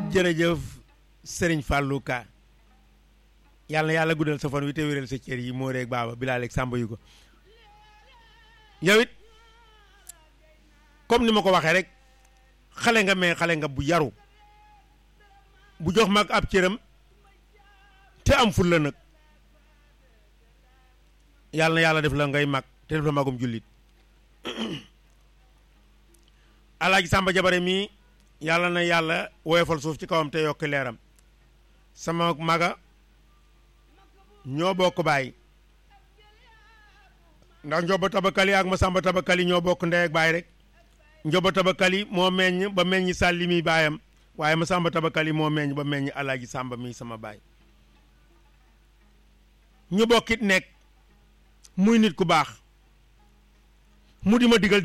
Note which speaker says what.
Speaker 1: jërëjëf Serigne Fallou Ka yàlla na yàlla guddal sa fan wi te wéral sa cër yi moo reeg baaba bilaa leeg sàmba yu ko yow it comme ni ma ko waxee rek xale nga mais xale nga bu yaru bu jox mag ab cëram te am ful la nag yàlla na yàlla def la ngay mag te def la magum jullit alaaji sàmba jabare mii yàlla na yàlla woyofal suuf ci kawam te yokk leeram sama maga ñoo bokk baay ndax njoba tabakali ak ma sàmba tabakali ñoo bokk ndey ak baay rek njoba tabakali moo meññ ba meññ sàlli mi baayam waaye ma sàmba tabakali moo meññ ba meññ alaaji sàmba mi sama baay ñu bokkit nekk muy nit ku baax mu di ma digal